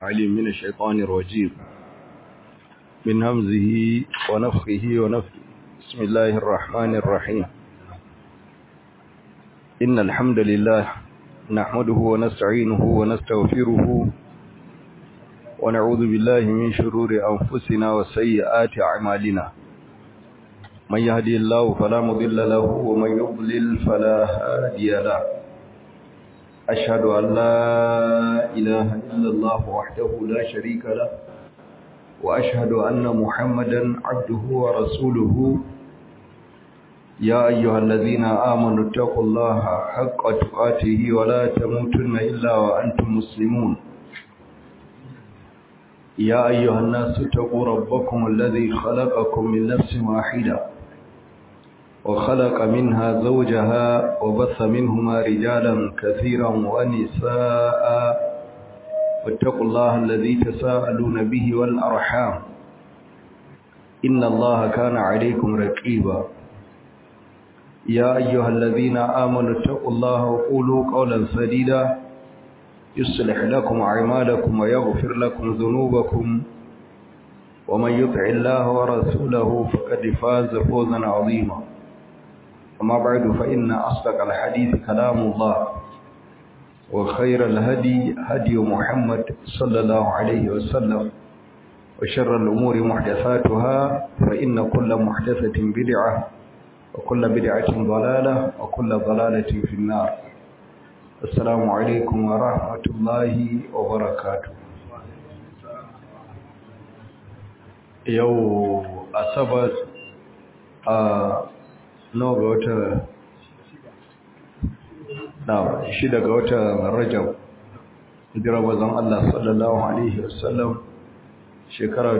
عليم من الشيطان الرجيم من همزه ونفخه ونفخه بسم الله الرحمن الرحيم إن الحمد لله نحمده ونستعينه ونستغفره ونعوذ بالله من شرور أنفسنا وسيئات أعمالنا من يهدي الله فلا مضل له ومن يضلل فلا هادي له أشهد أن لا إله إلا الله وحده لا شريك له وأشهد أن محمدا عبده ورسوله يا أيها الذين آمنوا اتقوا الله حق تقاته ولا تموتن إلا وأنتم مسلمون يا أيها الناس اتقوا ربكم الذي خلقكم من نفس واحدة وخلق منها زوجها وبث منهما رجالا كثيرا ونساء واتقوا الله الذي تساءلون به والأرحام إن الله كان عليكم رقيبا يا أيها الذين آمنوا اتقوا الله وقولوا قولا سديدا يصلح لكم أعمالكم ويغفر لكم ذنوبكم ومن يطع الله ورسوله فقد فاز فوزا عظيما أما بعد فإن أصدق الحديث كلام الله وخير الهدي هدي محمد صلى الله عليه وسلم وشر الأمور محدثاتها فإن كل محدثة بدعة وكل بدعة ضلالة وكل ضلالة في النار السلام عليكم ورحمة الله وبركاته يو أصبت nawa ga wata na shida ga wata rajab hijira bazan Allah sallallahu alaihi wasallam shekara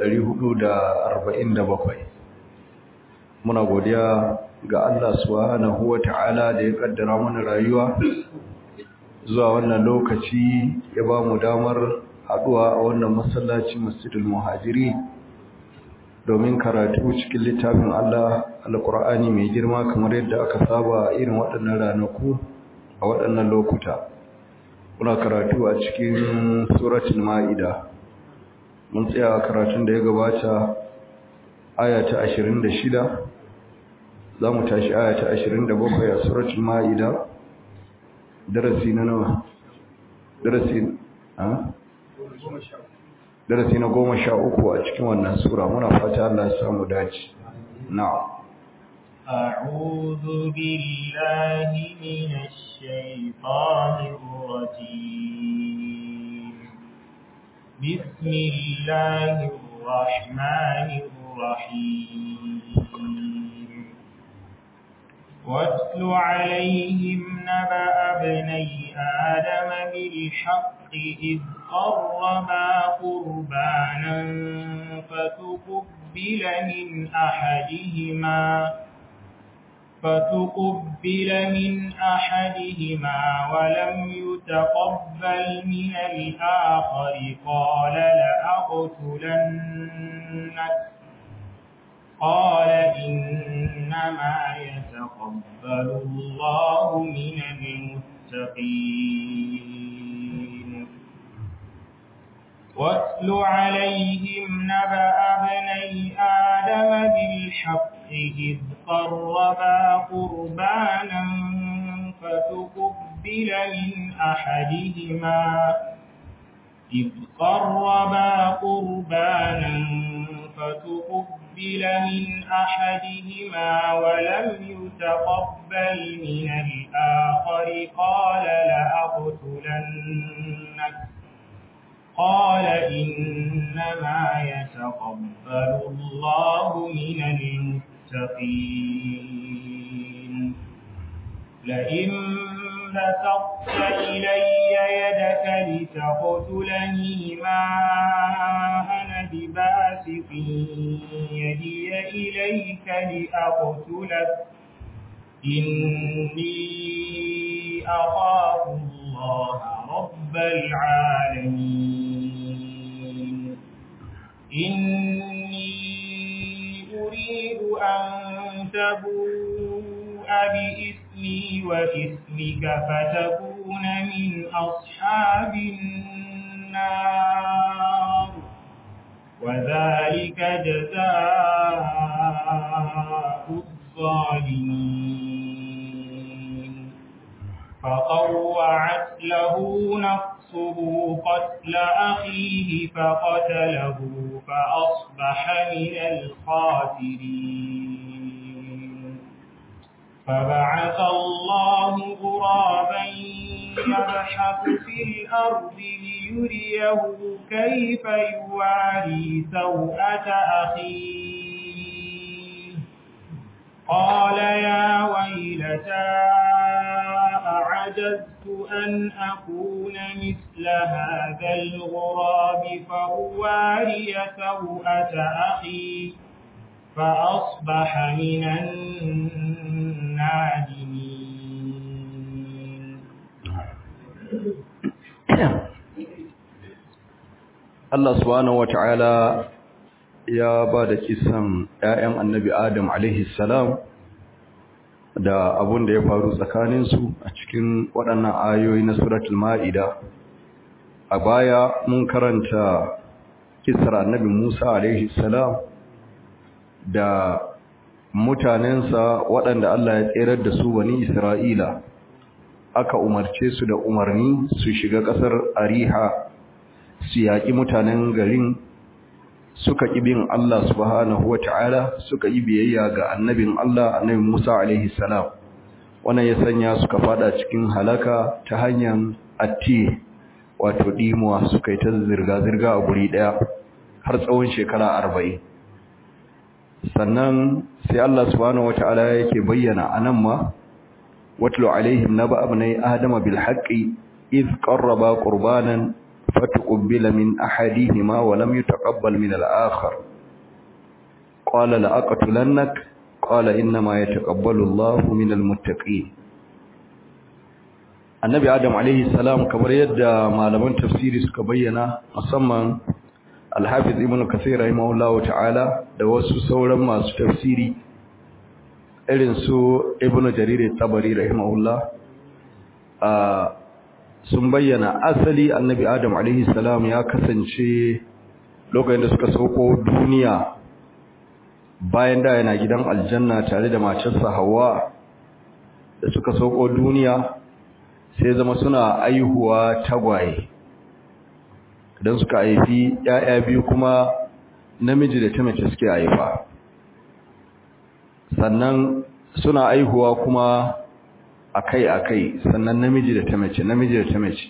1447 muna godiya ga Allah subhanahu wata'ala da ya kaddara mana rayuwa zuwa wannan lokaci ya ba mu damar haduwa a wannan masallaci masjidul muhajiri domin karatu cikin littafin Allah alkur'ani mai girma kamar yadda aka saba irin waɗannan ranaku a waɗannan lokuta muna karatu a cikin suratul ma'ida mun tsaya karatun da ya gabata aya ta 26 za mu tashi aya ta 27 a suratul ma'ida darasi na nawa darasi ha darasi na goma sha uku a cikin wannan sura muna fata Allah ya samu dace na'am أعوذ بالله من الشيطان الرجيم بسم الله الرحمن الرحيم واتل عليهم نبأ ابني آدم بالحق إذ قربا قربانا فتقبل من أحدهما فتقبل من أحدهما ولم يتقبل من الآخر قال لأقتلنك قال إنما يتقبل الله من المتقين واتل عليهم نبأ ابني آدم بالحق إذ قربا قربانا فتقبل من أحدهما إذ قربا قربانا فتقبل من أحدهما ولم يتقبل من الآخر قال لأقتلنك قال إنما يتقبل الله من المتقين لئن بسطت إلي يدك لتقتلني ما أنا بباسط يدي إليك لأقتلك إني أخاف الله رب العالمين إني أريد أن تبوء بإثمي وإثمك فتكون من أصحاب النار وذلك جزاء الظالمين فطوعت له نفسه قتل أخيه فقتله فأصبح من الخاسرين فبعث الله غرابا يبحث في الأرض ليريه كيف يواري سوءة أخيه قال يا ويلتى أعجزت أن أكون مثل هذا الغراب فأواري سوءة أخي فأصبح من النادمين Allah subhanahu wata'ala ya ba da kisan ‘ya'yan annabi Adam salam da abun da ya faru tsakaninsu a cikin waɗannan ayoyi na suratul ma'ida a baya mun karanta kisar annabi Musa salam da mutanensa waɗanda Allah ya tserar da su wani Isra'ila aka umarce su da umarni su shiga ƙasar Ariha su yaƙi mutanen garin suka ƙi bin Allah subhanahu wata'ala suka yi biyayya ga annabin Allah annabi Musa alaihi salam wannan ya sanya suka fada cikin halaka ta hanyar atti wato dimuwa suka yi ta zirga-zirga a guri ɗaya har tsawon shekara arba'in sannan sai Allah subhanahu wata'ala yake bayyana anan ma watlu alaihim naba abnai adama bil haqqi iz qarraba qurbanan فتقبل من أحدهما ولم يتقبل من الآخر قال لأقتلنك قال إنما يتقبل الله من المتقين النبي آدم عليه السلام كبر يد معلمان تفسيري سكبينا مصمم الحافظ ابن كثير رحمه الله تعالى da wasu sauran masu tafsiri irin su ibn jarir tabari rahimahullah sun bayyana asali annabi adam alaihi salam ya kasance lokacin da suka sauko duniya bayan da yana gidan aljanna tare da matarsa hawa da suka sauko duniya sai zama suna aihuwa tagwaye don suka haifi ‘ya'ya biyu kuma namiji da ta mace suke haifa sannan suna aihuwa kuma akai-akai sannan namiji da ta mace namiji da ta mace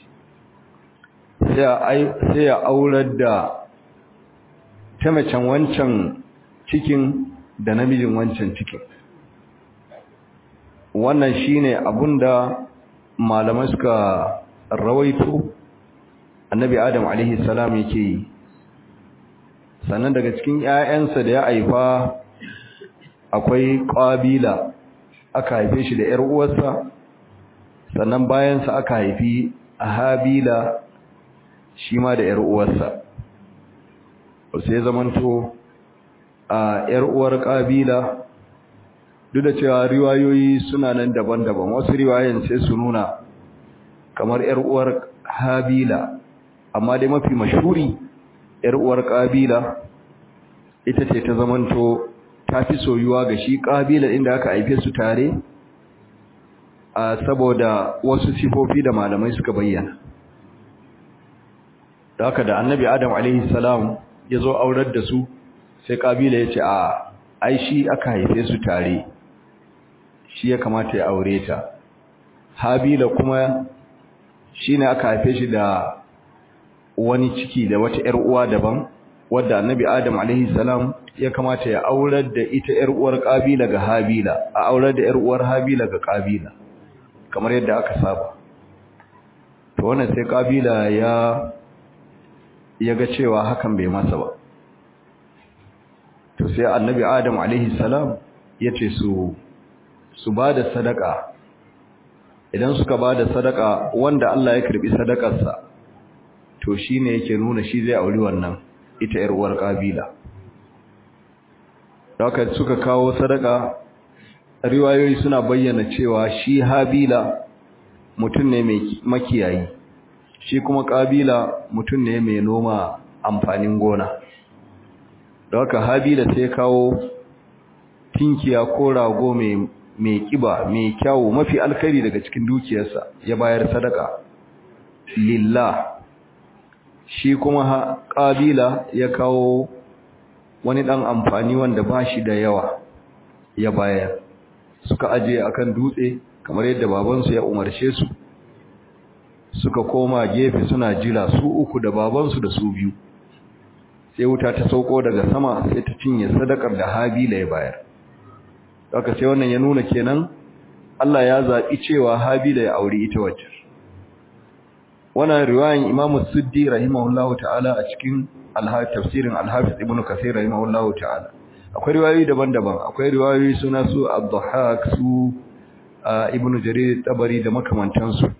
sai ya aurar da ta macen wancan cikin da namijin wancan cikin wannan shine abunda malamai suka rawaito annabi adam alaihi salam yake yi sannan daga cikin 'ya'yansa da ya haifa akwai ƙabila aka haife shi da ‘yar uwarsa sannan bayansa aka haifi a habila shi ma da ‘yar uwarsa sai zamanto a ‘yar uwar ƙabila duk da cewa riwayoyi suna nan daban-daban wasu riwayen sai su nuna kamar ‘yar uwar habila amma dai mafi mashuri ‘yar uwar ƙabila ita ce ta zamanto ta fi soyuwa ga shi ƙabilar inda aka haife su tare a saboda wasu sifofi da malamai suka bayyana da haka da annabi adam alaihi salam ya zo aurar da su sai ƙabila ya ce a ai shi aka haife su tare shi ya kamata ya aure ta habila kuma shi ne aka haife shi da wani ciki da wata ‘yar uwa daban wadda annabi adam alaihi salam ya kamata ya aurar da ita ‘yar uwar ƙabila ga habila a aurar da ‘yar uwar habila ga ƙabila kamar yadda aka saba to wannan sai ƙabila ya ya ga cewa hakan bai masa ba to sai annabi adam alaihi salam ya ce su su ba da sadaka idan suka ba da sadaka wanda Allah ya karbi sadakarsa to shine yake nuna shi zai auri wannan ita ‘yar uwar ƙabila haka suka kawo sadaka riwayoyi suna bayyana cewa shi habila mutum ne mai makiyayi shi kuma ƙabila mutum ne mai noma amfanin gona da haka habila sai kawo tinkiya ko rago mai mai kiba mai kyawu mafi alkhairi daga cikin dukiyarsa ya bayar sadaka lillah shi kuma kabila ya kawo wani dan amfani wanda ba shi da yawa ya bayar suka aje akan dutse kamar yadda babansu ya umarce su suka koma gefe suna jira su uku da babansu da su biyu sai wuta ta sauko daga sama sai ta cinye sadakar da habila ya bayar haka sai wannan ya nuna kenan Allah ya zaɓi cewa habila ya auri ita wacce wannan riwayan Imam Suddi rahimahullahu ta'ala a cikin tafsirin Al-Hafiz Ibn Kathir rahimahullahu ta'ala akwai riwayoyi daban-daban akwai riwayoyi suna su Abdulhaq su Ibn Jarir Tabari da makamantansu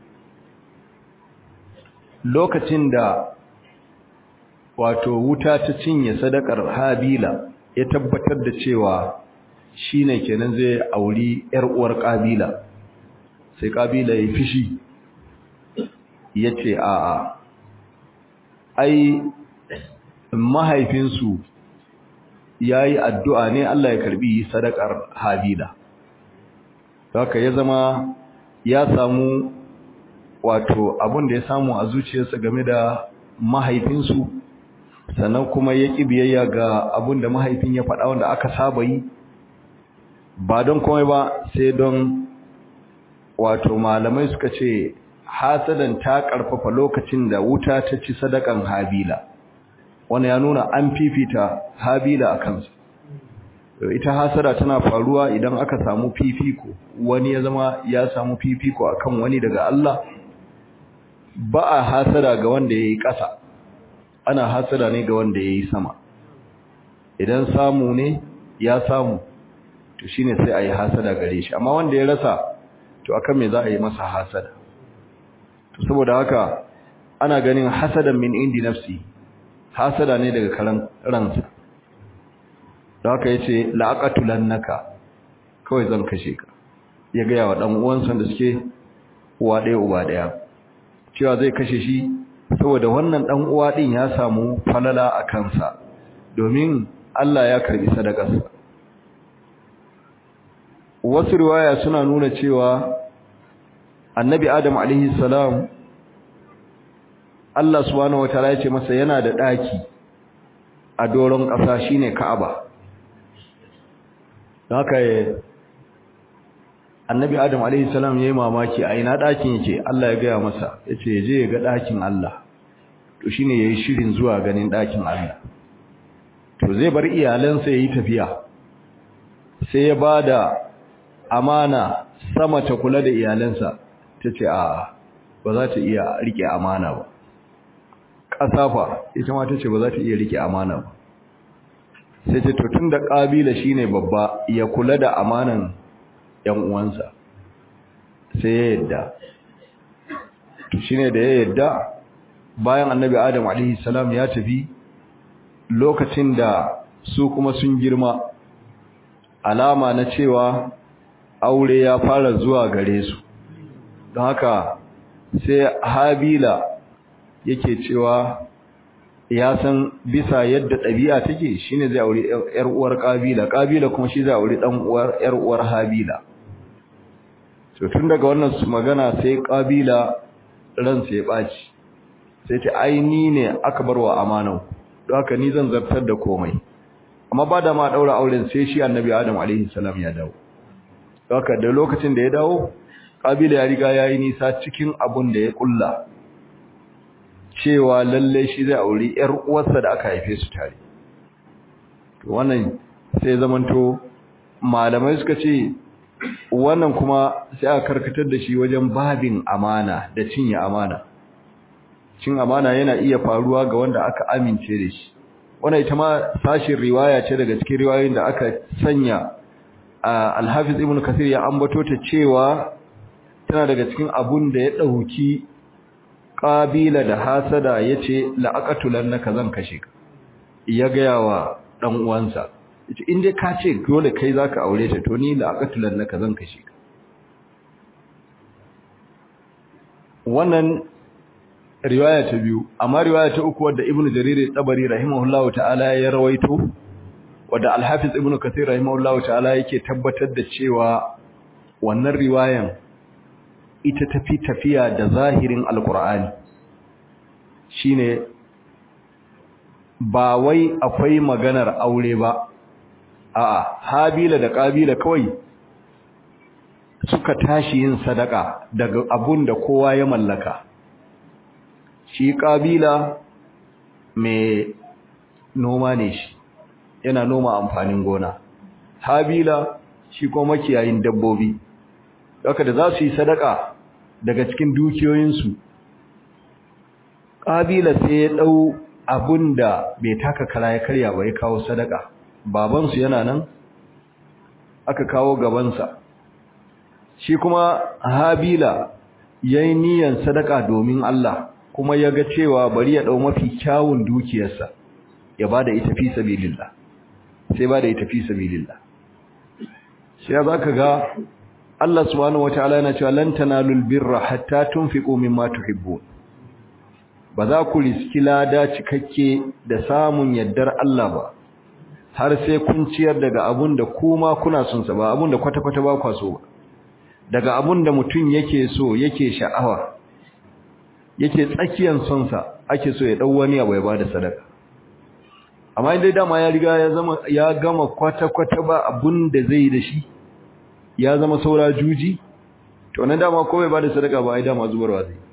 lokacin da wato wuta ta cinye sadakar Habila ya tabbatar da cewa shine kenan zai auri yar uwar Kabila sai Kabila ya fishi yace a'a ai mahaifinsu yayi addu'a ne Allah ya karbi sadakar Habila haka ya zama ya samu wato abun da ya samu a zuciyarsa game da mahaifinsu sannan kuma ya ƙi biyayya ga abun da mahaifin ya faɗa wanda aka saba yi ba don komai ba sai don wato malamai suka ce hasadan ta ƙarfafa lokacin da wuta ta ci sadakan habila wani ya nuna an fifita habila a kansu ita hasada tana faruwa idan aka samu fifiko wani ya zama ya samu fifiko akan wani daga Allah ba a hasada ga wanda ya yi ƙasa ana hasada ne ga wanda ya yi sama idan samu ne ya samu to shi ne sai a yi hasada gare shi amma wanda ya rasa to akan me za a yi masa hasada to saboda haka ana ganin hasadan min indi nafsi hasada ne daga karan ransa da haka ya ce la'aƙatulannaka kawai zan kashe ka ya gaya wa ɗan uwansa da suke uwa ɗaya uba ɗaya cewa zai kashe shi saboda wannan dan uwa din ya samu falala a kansa domin Allah ya karbi sadakarsa wasu riwaya suna nuna cewa annabi adam alaihi salam Allah subhanahu wataala ya ce masa yana da daki a doron ƙasa shine Ka'aba haka annabi adam alaihi salam yayi mamaki a ina dakin yake Allah ya gaya masa yace je ya ga dakin Allah to shine yayi shirin zuwa ganin dakin Allah to zai bar iyalansa yayi tafiya sai ya bada amana sama ta kula da iyalansa tace a ba za ta iya rike amana ba kasafa ita ma tace ba za ta iya rike amana ba sai ta to tunda kabila shine babba ya kula da amanan ‘yan uwansa sai ya yadda shi ne da ya yadda bayan annabi adam salam ya tafi lokacin da su kuma sun girma alama na cewa aure ya fara zuwa gare su don haka sai habila yake cewa ya san bisa yadda ɗabi'a take shine zai aure ‘yar uwar ƙabila ƙabila kuma shi zai aure ɗan uwar ‘yar uwar habila to tun daga wannan su magana sai kabila ransa ya baci sai ta aini ne aka barwa amanan don haka ni zan zartar da komai amma ba da ma daura auren sai shi annabi adam alaihi salam ya dawo don haka da lokacin da ya dawo kabila ya riga yayi nisa cikin abun da ya kulla cewa lalle shi zai auri yar uwarsa da aka haife su tare to wannan sai zamanto malamai suka ce wannan kuma sai aka karkatar da shi wajen babin amana da cinye amana cin amana yana iya faruwa ga wanda aka amince da shi wannan ita ma sashin riwaya ce daga cikin riwayoyin da aka sanya al-Hafiz Ibn Kathir ya ambato ta cewa tana daga cikin abun da ya dauki kabila da hasada yace la'aqatulannaka zan kashe ka ya ga yawa dan uwansa yace in dai ka ce dole kai zaka aure ta to ni la aqatulan naka zan kashe ka wannan riwaya ta biyu amma riwaya ta uku wadda ibnu jarir tabari rahimahullahu ta'ala ya rawaito wadda al-hafiz ibnu kathir rahimahullahu ta'ala yake tabbatar da cewa wannan riwayan ita tafi tafiya da zahirin alqur'ani shine ba wai akwai maganar aure ba a'a habila da kabila kawai suka tashi yin sadaka daga abun da kowa ya mallaka shi kabila mai noma ne shi yana noma amfanin gona habila shi kuma makiyayin dabbobi haka da za su yi sadaka daga cikin dukiyoyinsu kabila sai ya dau abun da bai taka kara ya karya ba ya kawo sadaka babansu yana nan aka kawo gabansa shi kuma habila yayi niyyar sadaka domin Allah kuma ya ga cewa bari ya dau mafi kyawun dukiyarsa ya bada ita fi sabilillah sai bada ita fi sabilillah sai zaka ga Allah subhanahu wataala yana cewa lan tanalul birra hatta tunfiqu mimma tuhibbun ba za ku riski lada cikakke da samun yaddar Allah ba har sai kun ciyar daga abun da kuma kuna son sa ba abun da kwata-kwata ba kwa so ba daga abun da mutum yake so yake sha'awa yake tsakiyan son sa ake so ya dau wani abu ya bada sadaka amma dai dama ya riga ya zama ya gama kwata-kwata ba abun da zai da shi ya zama saura juji to nan dama ko bai bada sadaka ba ai dama zubarwa zai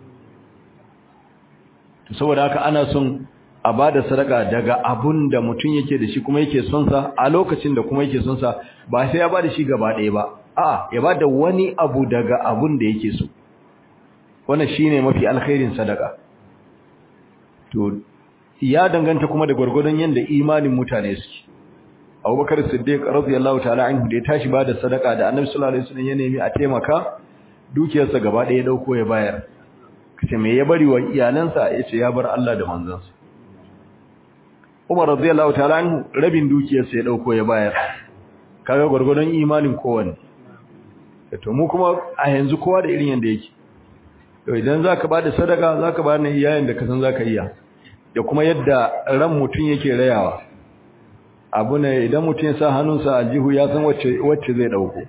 to saboda haka ana son a bada sadaka daga abun da mutum yake da shi kuma yake son sa a lokacin da kuma yake son sa ba sai ya bada shi gaba ɗaya ba a ya bada wani abu daga abun da yake so wannan shine mafi alkhairin sadaka to ya danganta kuma da gurgurdan yanda imanin mutane suke Abubakar Siddiq radiyallahu ta'ala anhu da ya tashi bada sadaka da Annabi sallallahu alaihi wasallam ya nemi a taimaka dukiyarsa gaba ɗaya dauko ya bayar kace me ya bari wa iyalansa yace ya bar Allah da manzansa Umar radiyallahu ta'ala anhu rabin dukiyarsa ya dauko ya bayar kaga gurgurdan imanin kowanne to mu kuma a yanzu kowa da irin yanda yake to idan zaka bada sadaka zaka bada ne iyayen da ka san zaka iya da kuma yadda ran mutun yake rayawa abu ne idan mutun ya sa hannunsa a jihu ya san wacce wacce zai dauko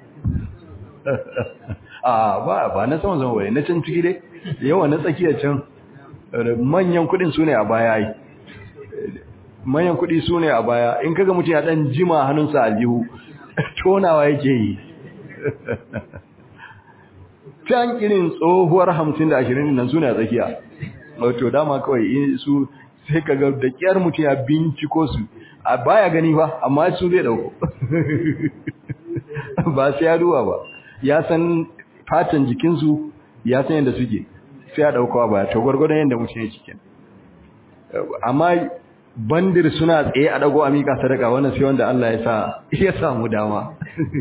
a ba ba na sama zama bai na can ciki dai yawa na tsakiyar can manyan kudin su ne a baya yi manyan kudi su ne a baya in kaga mutum ya dan jima hannunsa aljihu tonawa yake yi can irin tsohuwar hamsin da ashirin nan su ne a tsakiya wato dama kawai su sai kaga da kyar mutum ya binciko su a baya gani ba amma su zai dauko ba sai ya duba ba ya san fatan jikinsu ya san yadda suke sai ya dauko ba to gwargwadon yadda mutum ya cikin amma bandir suna tsaye a dago a mika sadaka wannan sai wanda Allah ya sa ya samu dama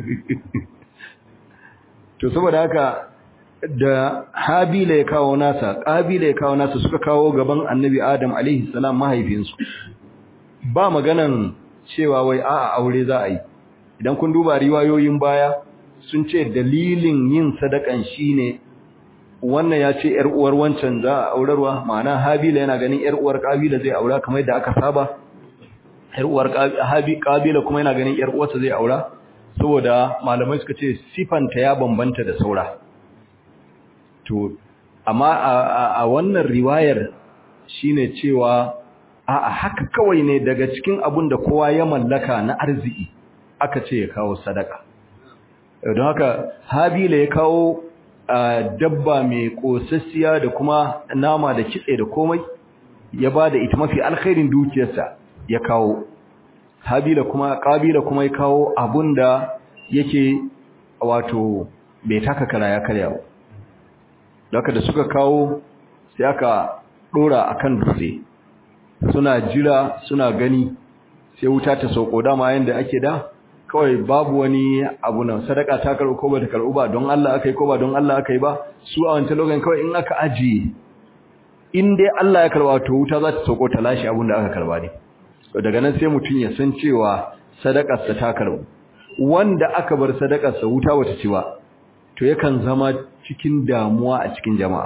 to saboda haka da Habila ya kawo nasa Qabila ya kawo nasa suka kawo gaban Annabi Adam alaihi salam mahaifinsu ba maganan cewa wai a'a aure za a yi idan kun duba riwayoyin baya sun ce dalilin yin sadakan shine wannan ya ce ‘yar uwar wancan za a aurarwa ma'ana habila yana ganin ‘yar uwar ƙabila zai aura kamar da aka saba ‘yar uwar ƙabila kuma yana ganin ‘yar uwarsa zai aura saboda malamai suka ce sifanta ya bambanta da saura to amma a wannan riwayar shine cewa a haka kawai ne daga cikin abun da kowa ya mallaka na arziki aka ce ya kawo sadaka don haka habila ya kawo dabba mai kosassiya da kuma nama da kitse da komai ya ba da ita mafi alkhairin dukiyarsa ya kawo habila kuma kabila kuma ya kawo abunda yake wato bai taka kara ya karya ba daga da suka kawo sai aka dora akan dutse suna jira suna gani sai wuta ta sauko dama yanda ake da kawai babu wani abu nan sadaka ta karɓo ko ba ta karɓo ba don Allah aka yi ko ba don Allah aka yi ba su a wancan lokacin kawai in aka ajiye in dai Allah ya karɓa to wuta za ta sauko ta lashe abin da aka karɓa ne daga nan sai mutum ya san cewa sadakarsa ta karɓo wanda aka bar sadakarsa wuta bata ci ba to yakan zama cikin damuwa a cikin jama'a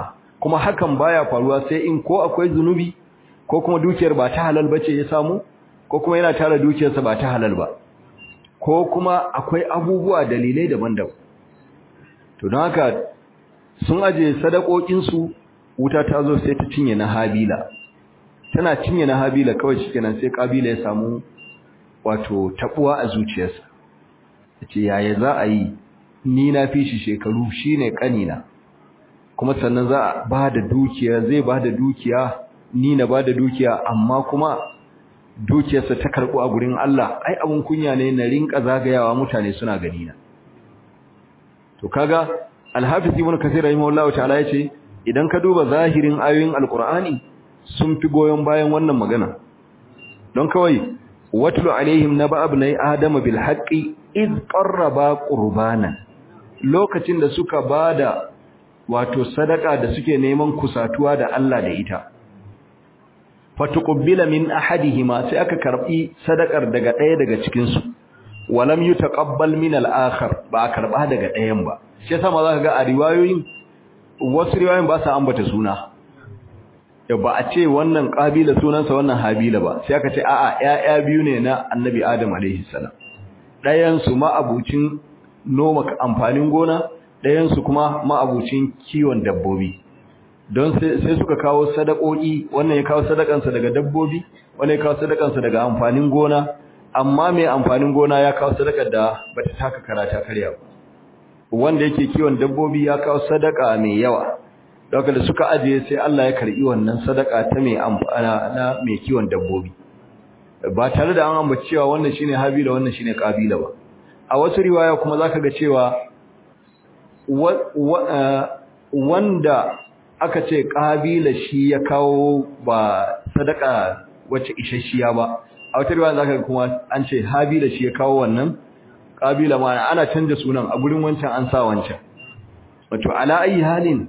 kuma hakan baya faruwa sai in ko akwai zunubi ko kuma dukiyar ba ta halal bace ya samu ko kuma yana tara dukiyarsa ba ta halal ba ko kuma akwai abubuwa dalilai daban-daban to don haka sun aje sadakokinsu wuta ta zo sai ta cinye na habila tana cinye na habila kawai shikenan sai kabila ya samu wato tabuwa a zuciyarsa yace yaya za a yi ni na fi shi shekaru shine kanina kuma sannan za a ba da dukiya zai ba da dukiya ni na ba da dukiya amma kuma dukiyarsa ta karɓo a gurin Allah ai abun kunya ne na rinka zagayawa mutane suna gani na to kaga al-hafiz ibn kathir rahimahullahu ta'ala yace idan ka duba zahirin ayoyin alqur'ani sun fi goyon bayan wannan magana don kawai watlu alaihim naba ibnai adama bil haqqi id qarraba qurbanan lokacin da suka bada wato sadaka da suke neman kusatuwa da Allah da ita fatuqbila min ahadihima sai aka karbi sadakar daga ɗaya daga cikin su walam yutaqabbal min al-akhar ba a karba daga ɗayan ba shi yasa ma zaka ga a riwayoyin wasu riwayoyin ba sa ambata suna ya ba a ce wannan kabila sunansa wannan habila ba sai aka ce a'a ƴaƴa biyu ne na annabi adam alaihi salam ɗayan su ma'abucin noma amfanin gona ɗayan su kuma ma'abucin kiwon dabbobi don sai suka kawo sadakoki wannan ya kawo sadakansa daga dabbobi wannan ya kawo sadakansa daga amfanin gona amma mai amfanin gona ya kawo sadakar da bata taka karata karya ba wanda yake kiwon dabbobi ya kawo sadaka mai yawa daga da suka ajiye sai Allah ya karbi wannan sadaka ta mai amfana na mai kiwon dabbobi ba tare da an ambaci cewa wannan shine habila wannan shine kabila ba a wasu riwaya kuma zaka ga cewa wanda aka ce kabila shi ya kawo ba sadaka wacce isasshiya ba a wata riwaya zaka kuma an ce habila shi ya kawo wannan kabila ma ana canja sunan a gurin wancan an sa wancan wato ala ayi halin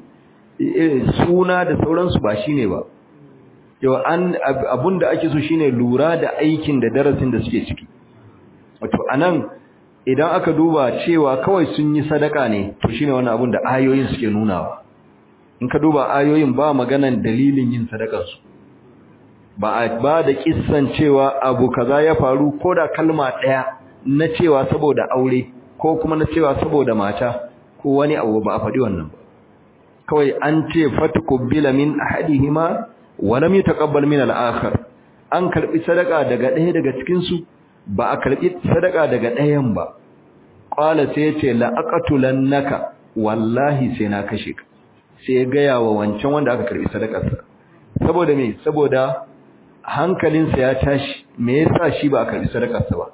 suna da sauransu ba shine ba yau an abunda ake so shine lura da aikin da darasin da suke ciki wato anan idan aka duba cewa kawai sun yi sadaka ne to shine wannan abun da ayoyin suke nunawa in ka duba ayoyin ba maganan dalilin yin sadakarsu ba a ba da kissan cewa abu kaza ya faru ko da kalma ɗaya na cewa saboda aure ko kuma na cewa saboda mata ko wani abu ba a faɗi wannan ba kawai an ce fatukubbila min ahadihima wa lam yutaqabbal min al-akhar an karbi sadaka daga ɗaya daga cikin su ba a karbi sadaka daga ɗayan ba qala sai ya ce la aqatulannaka wallahi sai na kashe ka sai ya gaya wa wancan wanda aka karbi sadakarsa saboda me saboda hankalinsa ya tashi me yasa shi ba a karbi sadakarsa ba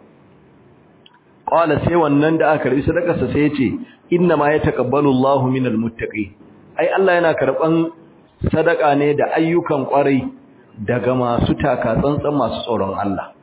qala sai wannan da aka karbi sadakarsa sai ya ce inna ma yataqabbalu Allahu minal muttaqin ai Allah yana karban sadaka ne da ayyukan kwarai daga masu taka tsantsan masu tsoron Allah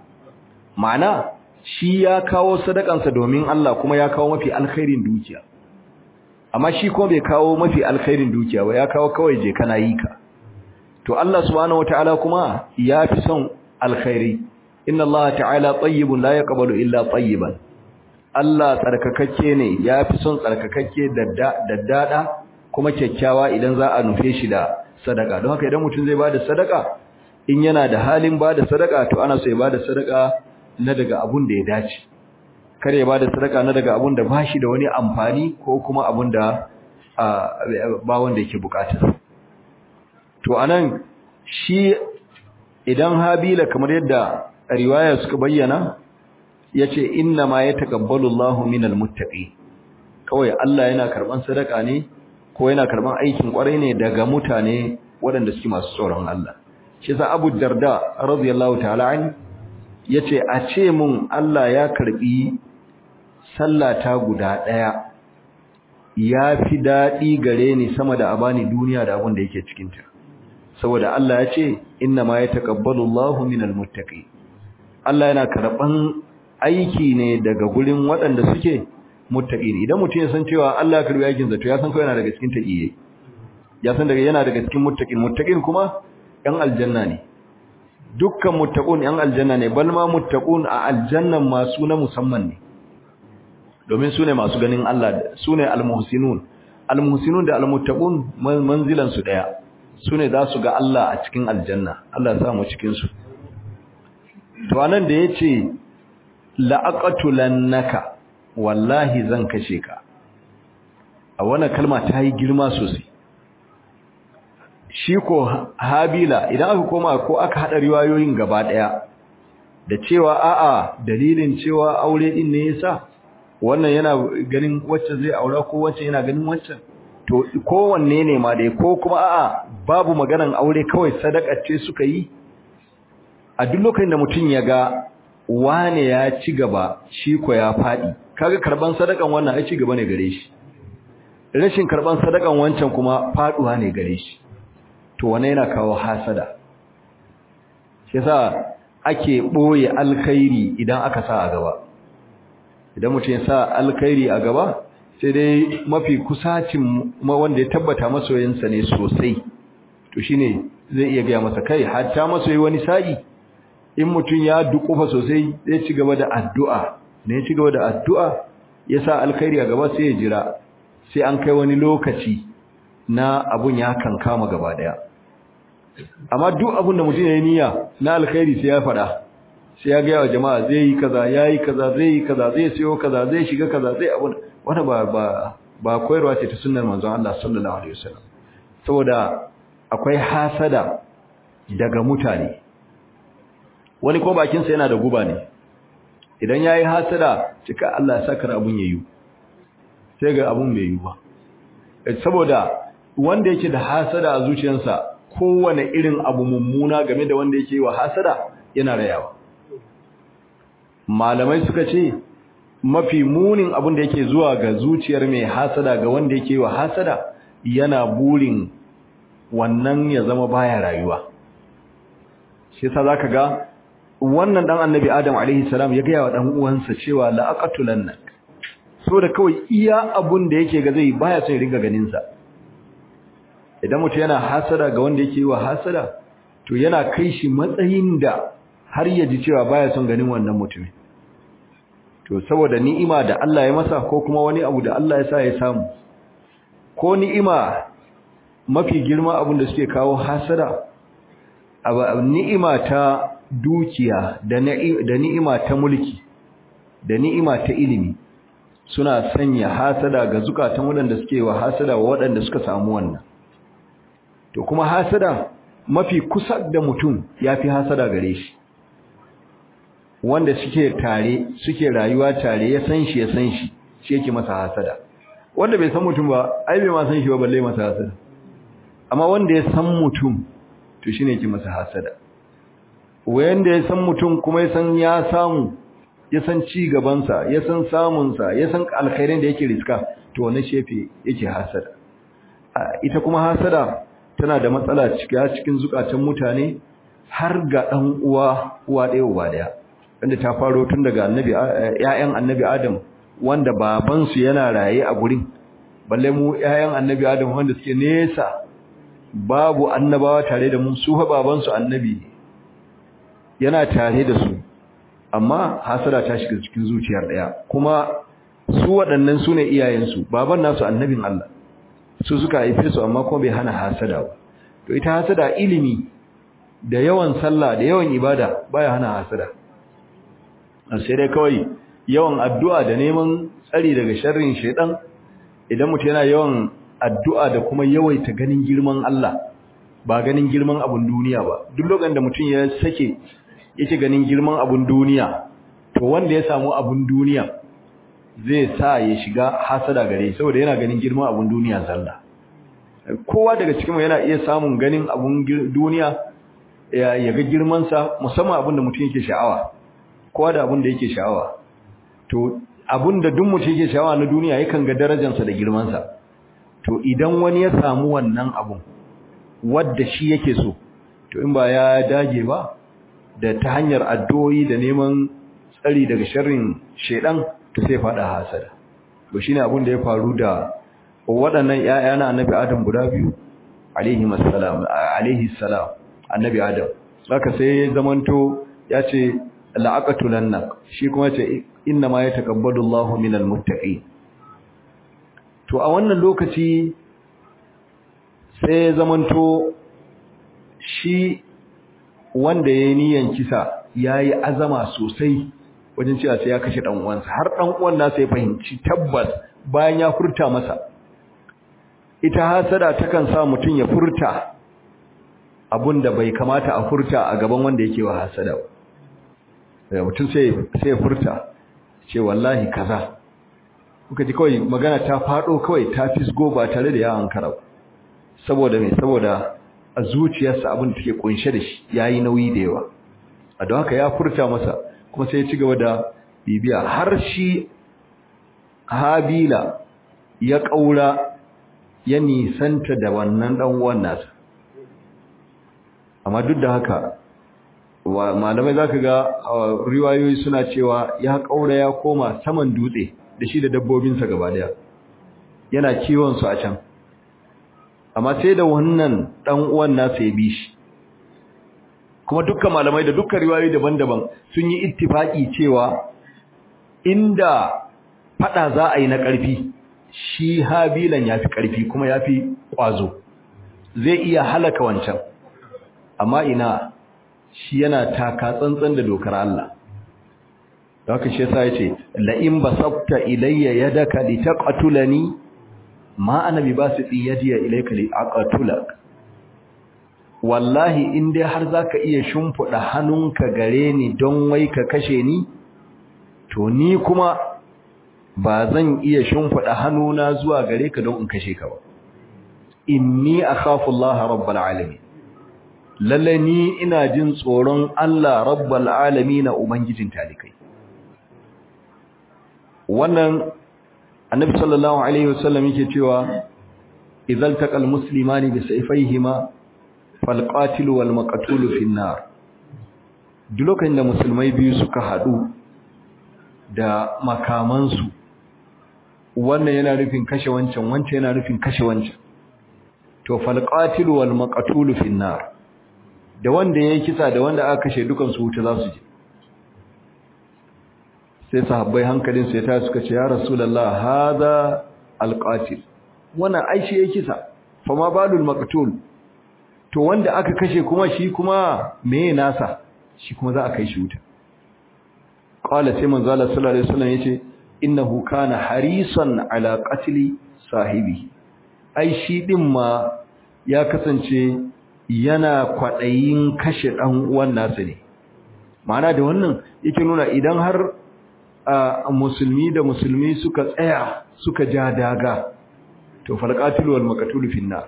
ma'ana shi ya kawo sadakansa domin Allah kuma ya kawo mafi alkhairin dukiya amma shi ko bai kawo mafi alkhairin dukiya ba ya kawo kawai je kana yi ka to Allah subhanahu wataala kuma ya fi son alkhairi inna Allah ta'ala tayyibun la yaqbalu illa tayyiban Allah tsarkakakke ne ya fi son tsarkakakke daddada kuma kyakkyawa idan za a nufe shi da sadaka don haka idan mutum zai bada sadaka in yana da halin bada sadaka to ana so ya bada sadaka na daga abun da ya dace kar ya bada sadaka na daga abun da bashi da wani amfani ko kuma abun da ba wanda yake bukata to anan shi idan habila kamar yadda riwaya suka bayyana yace inna ma yataqabbalu Allahu minal muttaqin kawai Allah yana karban sadaka ne ko yana karban aikin kwarai ne daga mutane waɗanda suke masu tsoron Allah shi yasa Abu Darda radiyallahu ta'ala an yace a ce mun Allah ya karbi sallata guda daya ya fi dadi gare ni sama da abani duniya da abin da yake cikin ta saboda Allah ya ce inna ma yataqabbalu Allahu minal muttaqin Allah yana karban aiki ne daga gurin waɗanda suke muttaqin idan mutum ya san cewa Allah ya karbi aikin sa to ya san ko yana daga cikin taqiye ya san daga yana daga cikin muttaqin muttaqin kuma ɗan aljanna ne dukkan muttaqun ɗan aljanna ne bal ma muttaqun a aljannan masu na musamman ne domin sune masu ganin Allah sune almuhsinun almuhsinun da almuttaqun manzilan su daya sune za su ga Allah a cikin aljanna Allah ya sa mu cikin su to anan da yace la'aqatulannaka wallahi zan kashe ka a wannan kalma ta yi girma sosai shi ko habila idan aka koma ko aka hada riwayoyin gaba daya da cewa a'a dalilin cewa aure din ne yasa wannan yana ganin wacce zai aura ko wacce yana ganin wancan to kowanne ne ma dai ko kuma a'a babu maganan aure kawai sadaka ce suka yi a duk lokacin da mutum ya ga wane ya ci gaba shi ko ya fadi kaga karban sadakan wannan ai ci gaba ne gare shi rashin karban sadakan wancan kuma faduwa ne gare shi to wannan yana kawo hasada shi yasa ake boye alkhairi idan aka sa a gaba idan mutum ya sa alkhairi a gaba sai dai mafi kusacin wanda ya tabbata masoyinsa ne sosai to shine zai iya gaya masa kai hatta masoyi wani sa'i in mutum ya dukufa sosai zai ci gaba da addu'a ne ya ci gaba da addu'a ya sa alkhairi a gaba sai ya jira sai an kai wani lokaci na abun ya kankama gaba daya amma duk abun da mutum ya yi niyya na alkhairi sai ya fada sai ya gaya wa jama'a zai yi kaza ya yi kaza zai yi kaza zai siyo kaza zai shiga kaza zai abun wanda ba ba ba koyarwa ce ta sunnar manzon Allah sallallahu alaihi wasallam saboda akwai hasada daga mutane wani ko bakin sa yana da guba ne idan yayi hasada cika Allah ya saka abun yayi sai ga abun bai yi ba saboda wanda yake da hasada a zuciyarsa kowane irin abu mummuna game da wanda yake wa hasada yana rayawa malamai suka ce mafi munin abin da yake zuwa ga zuciyar mai hasada ga wanda yake wa hasada yana burin wannan ya zama baya rayuwa shi yasa zaka ga wannan dan annabi adam alaihi salam ya gaya wa dan uwansa cewa la aqatulannak da kawai iya abun da yake ga zai baya son ringa ganin sa idan mutum yana hasada ga wanda yake wa hasada to yana kai shi matsayin da har ya ji cewa baya son ganin wannan mutumin to saboda ni'ima da Allah ya masa ko kuma wani abu da Allah ya sa ya samu ko ni'ima mafi girma abin da suke kawo hasada ni'ima ta dukiya da ni'ima ta mulki da ni'ima ta ilimi suna sanya hasada ga zukatan waɗanda suke wa hasada wa waɗanda suka samu wannan to kuma hasada mafi kusa da mutum yafi hasada gare shi wanda suke tare suke rayuwa tare ya san shi ya san shi shi yake masa hasada wanda bai san mutum ba ai bai ma san shi ba balle masa hasada amma wanda ya san mutum to shine yake masa hasada wanda ya san mutum kuma ya san ya samu ya san ci gaban sa ya san samun sa ya san alkhairin da yake riska to wannan shefe yake hasada ita kuma hasada tana da matsala cikin zukatan mutane har ga dan uwa uwa ɗaya uba ɗaya wanda ta faro tun daga annabi ƴaƴan annabi Adam wanda baban su yana raye a gurin balle mu ƴaƴan annabi Adam wanda suke nesa babu annabawa tare da mu su fa baban su annabi yana tare da su amma hasara ta shiga cikin zuciyar daya kuma su waɗannan sune iyayen su baban nasu annabin Allah su suka haife su amma kuma bai hana hasada ba to ita hasada ilimi da yawan sallah da yawan ibada baya hana hasada sai dai kawai yawan addu'a da neman tsari daga sharrin shaidan idan mutum yana yawan addu'a da kuma yawaita ganin girman Allah ba ganin girman abun duniya ba duk lokacin da mutum ya sake yake ganin girman abun duniya to wanda ya samu abun duniya zai sa ya shiga hasada gare saboda yana ganin girman abun duniya zalla kowa daga cikin mu yana iya samun ganin abun duniya ya ga girman sa musamman abun da mutum yake sha'awa kowa da abin da yake sha'awa to abin da duk mutum yake sha'awa na duniya yakan ga darajarsa da girmansa to idan wani ya samu wannan abun wadda shi yake so to in ba ya dage ba da ta hanyar addu'o'i da neman tsari daga sharrin shedan to sai fada hasada to shine abin da ya faru da waɗannan ƴaƴa na annabi Adam guda biyu alaihi assalam alaihi salam annabi Adam saka sai zamanto ya ce la'aqatulannak shi kuma ce inna ma yataqabbalu Allahu minal muttaqin to a wannan lokaci sai zamanto shi wanda ya yi niyan kisa ya yi azama sosai wajen cewa sai ya kashe ɗan uwansa har ɗan uwan nasa ya fahimci tabbas bayan ya furta masa ita hasada takan sa mutum ya furta da bai kamata a furta a gaban wanda yake wa hasada ba mutum sai sai ya furta ce wallahi kaza kuka ji kawai magana ta fado kawai ta fisgo ba tare da ya ankara ba saboda me saboda a zuciyarsa abin da take kunshe da shi yayi nauyi da yawa a don haka ya furta masa kuma sai ya ci gaba da bibiya har shi habila ya kaura ya nisanta da wannan dan uwan nasa amma duk da haka malamai zaka ga riwayoyi suna cewa ya kaura ya koma saman dutse da shi da dabbobinsa gaba daya yana kiwon su a can amma sai da wannan dan uwan nasa ya bi shi kuma dukkan malamai da dukkan riwayoyi daban-daban sun yi ittifaki cewa inda fada za a yi na ƙarfi shi habilan yafi ƙarfi kuma yafi ƙwazo zai iya halaka wancan amma ina shi yana taka tsantsan da dokar Allah da haka shi yasa yace la in basabta ilayya yadaka litaqtulani ma ana bi basiti yadiya ilayka li aqtulak wallahi in dai har zaka iya shimfida hannunka gare ni don wai ka kashe ni to ni kuma ba zan iya shimfida hannuna zuwa gare ka don in kashe ka ba inni akhafu Allah rabbul alamin lalle ni ina jin tsoron Allah rabbul alamin ubangijin talikai wannan annabi sallallahu alaihi wasallam yake cewa idzal taqal muslimani bi sayfayhima fal qatil wal maqtul fi nar duk lokacin da musulmai biyu suka hadu da makamansu wannan yana nufin kashe wancan wancan yana nufin kashe wancan to fal qatil wal maqtul fi nar da wanda yayi kisa da wanda aka kashe dukan su wuta za su je sai sahabbai hankalin sai ta suka ce ya rasulullah hada alqatil wannan ai shi yake kisa fa ma balul maqtul to wanda aka kashe kuma shi kuma meye nasa shi kuma za a kai shi wuta qala sai manzo Allah sallallahu alaihi wasallam yace innahu kana harisan ala qatli sahibi ai shi din ma ya kasance yana kwadayin kashe dan uwan nasa ne ma'ana da wannan yake nuna idan har a musulmi da musulmi suka tsaya suka ja daga to falqatil wal maqtul fi nar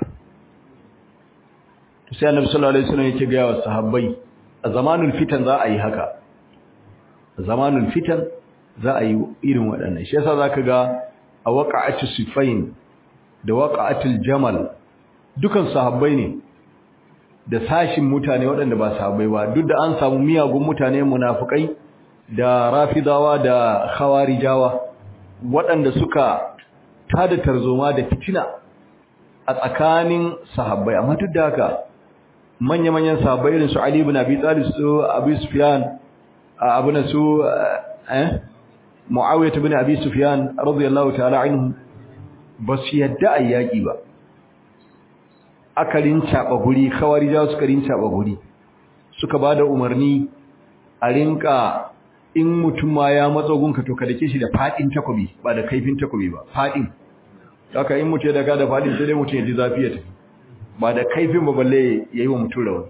to sai annabi sallallahu alaihi wasallam yake ga wa sahabbai a zamanul fitan za a yi haka a zamanul fitan za a yi irin waɗannan shi yasa zaka ga a waqa'atu sifain da waqa'atul jamal dukan sahabbai ne da sashin mutane waɗanda ba sahabbai ba duk da an samu miyagun mutane munafikai da rafidawa da khawarijawa waɗanda suka tada tarzoma da fitina a tsakanin sahabbai amma duk da haka manya-manyan sahabbai irin su Ali ibn Abi Talib su Abu Sufyan abu na su eh Muawiyah ibn Abi Sufyan radiyallahu ta'ala anhu ba su yadda ayyaki ba akalin caba guri khawarijawa suka rin caba guri suka bada umarni a rinka in mutum ma ya matso gunka to ka dake shi da fadin takobi ba da kaifin takobi ba fadin haka in mutum ya daga da fadin sai dai mutum ya ji zafi ya tafi ba da kaifin ba balle yayi wa mutum rawa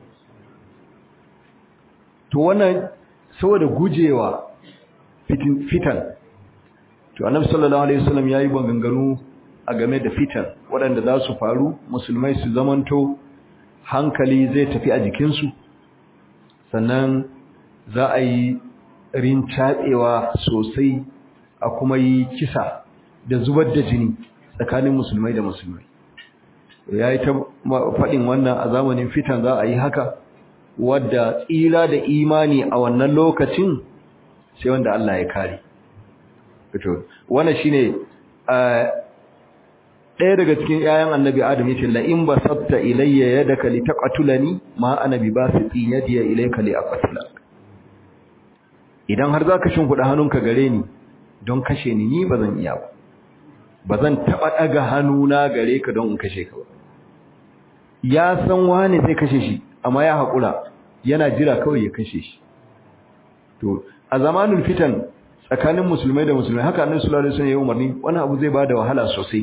to wannan saboda gujewa fitin fitan to annabi sallallahu alaihi wasallam yayi banganganu a game da fitan waɗanda za su faru musulmai su zamanto hankali zai tafi a jikinsu sannan za a yi rincaɓewa sosai a kuma yi kisa da zubar da jini tsakanin musulmai da musulmai ya yi ta faɗin wannan a zamanin fitan za a yi haka wadda tsira da imani a wannan lokacin sai wanda Allah ya kare wannan shine ɗaya daga cikin ‘ya'yan annabi Adam ya ce, La'in ba sabta ilayya yadda ka li taƙatulani, ma annabi ba su tsin yadiya ilayka li a ƙatula. Idan har za ka shimfiɗa hannunka gare ni don kashe ni, ni ba zan iya ba. ba zan taɓa ɗaga hannuna gare ka don in kashe ka ba ya san wani zai kashe shi amma ya haƙura yana jira kawai ya kashe shi to a zamanin fitan tsakanin musulmai da musulmai haka annabi sallallahu alaihi wasallam ya umarni wannan abu zai bada wahala sosai